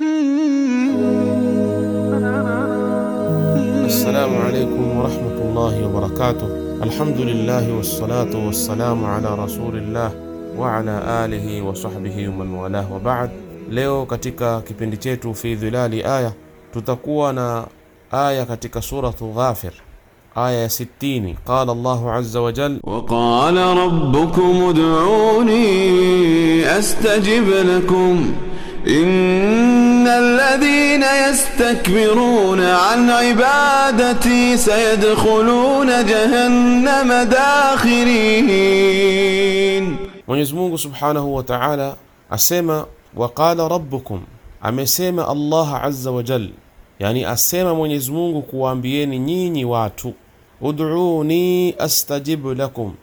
Assalamu alaikum warahmatullahi wabarakatuh. Alhamdulillahi wassalatu wassalamu ala rasulillah wa ala alihi wa sahbihi waman walah wa ba'd. Leo katika kipindi chetu fi dhilali aya tutakuwa na aya katika suratu Ghafir aya ya 60. Qala Allahu azza wa jal وقال ربكم ادعوني أستجب لكم إن الذين يستكبرون عن عبادتي سيدخلون جهنم داخرين Mwenyezi Mungu Subhanahu wa Ta'ala asema waqala rabbukum, amesema Allah azza wa jal, yani asema Mwenyezi Mungu kuwaambieni nyinyi watu, ud'uni astajibu lakum,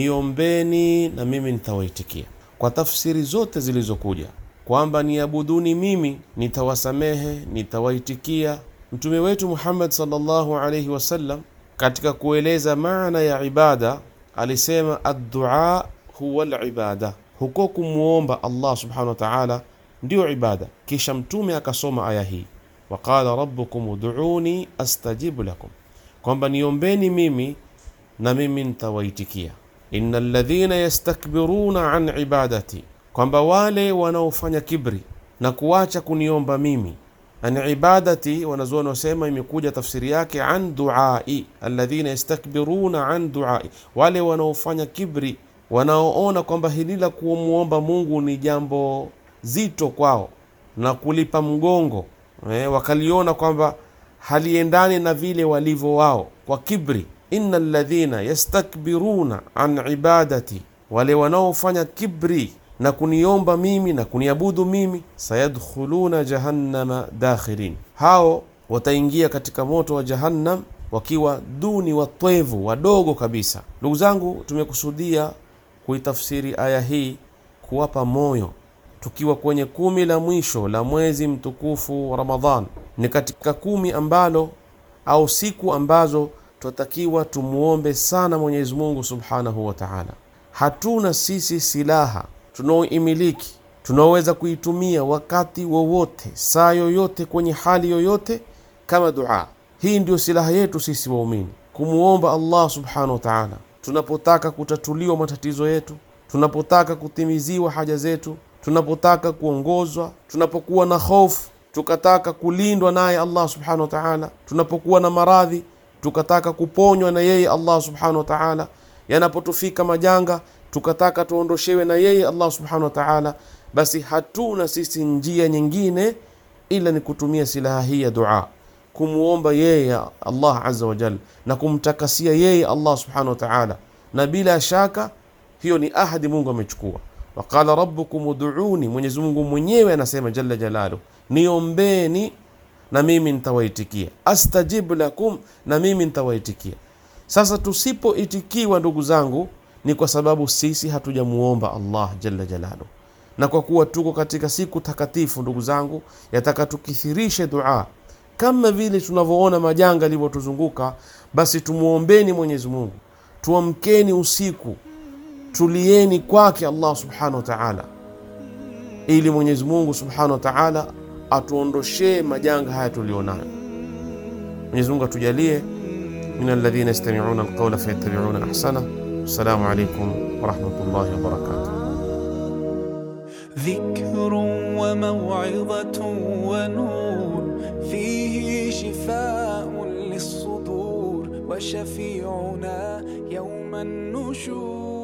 niombeni na mimi nitawaitikia. Kwa tafsiri zote zilizokuja kwamba niabuduni mimi, nitawasamehe, nitawaitikia. Mtume wetu Muhammad sallallahu alayhi wasallam katika kueleza maana ya ibada alisema addua huwa libada, huko kumwomba Allah subhanahu wa ta'ala ndiyo ibada. Kisha mtume akasoma aya hii waqala rabbukum ud'uni astajibu lakum, kwamba niombeni mimi na mimi nitawaitikia. inna alladhina yastakbiruna an ibadati, kwamba wale wanaofanya kibri na kuacha kuniomba mimi an ibadati, wanazuoni wasema imekuja tafsiri yake an duai, alladhina yastakbiruna an duai, wale wanaofanya kibri, wanaoona kwamba hili la kumwomba Mungu ni jambo zito kwao na kulipa mgongo eh, wakaliona kwamba haliendani na vile walivyo wao kwa kibri. inna alladhina yastakbiruna an ibadati, wale wanaofanya kibri na kuniomba mimi na kuniabudu mimi, sayadkhuluna jahannama dakhirin, hao wataingia katika moto wa Jahannam wakiwa duni watwevu wadogo kabisa. Ndugu zangu, tumekusudia kuitafsiri aya hii kuwapa moyo tukiwa kwenye kumi la mwisho la mwezi mtukufu wa Ramadhan. Ni katika kumi ambalo au siku ambazo tunatakiwa tumuombe sana Mwenyezi Mungu Subhanahu wa Ta'ala. Hatuna sisi silaha tunaoimiliki tunaoweza kuitumia wakati wowote saa yoyote kwenye hali yoyote kama dua. Hii ndio silaha yetu sisi waumini, kumuomba Allah Subhanahu wa Ta'ala tunapotaka kutatuliwa matatizo yetu, tunapotaka kutimiziwa haja zetu tunapotaka kuongozwa, tunapokuwa na hofu tukataka kulindwa naye Allah subhanahu wa ta'ala, tunapokuwa na maradhi tukataka kuponywa na yeye Allah subhanahu wa ta'ala, yanapotufika majanga tukataka tuondoshewe na yeye Allah subhanahu wa ta'ala, basi hatuna sisi njia nyingine ila ni kutumia silaha hii ya dua, kumwomba yeye Allah azza wa jalla na kumtakasia yeye Allah subhanahu wa ta'ala, na bila shaka hiyo ni ahadi Mungu amechukua waqala rabbukum ud'uni, Mwenyezi Mungu mwenyewe anasema jalla jalalu, niombeni na mimi nitawaitikia, astajib lakum, na mimi nitawaitikia. Sasa tusipoitikiwa, ndugu zangu, ni kwa sababu sisi hatujamuomba Allah jalla jalalu, na kwa kuwa tuko katika siku takatifu, ndugu zangu, yataka tukithirishe dua kama vile tunavyoona majanga yalivyotuzunguka, basi tumuombeni Mwenyezi Mungu, tuamkeni usiku tulieni kwake Allah subhanahu wa ta'ala, ili Mwenyezi Mungu subhanahu wa ta'ala atuondoshee majanga haya tulionayo. Mwenyezi Mungu atujalie min alladhina yastami'una alqawla fayattabi'una ahsana. Assalamu alaykum wa rahmatullahi wa barakatuh. ذكر وموعظة ونور فيه شفاء للصدور وشفيعنا يوم النشور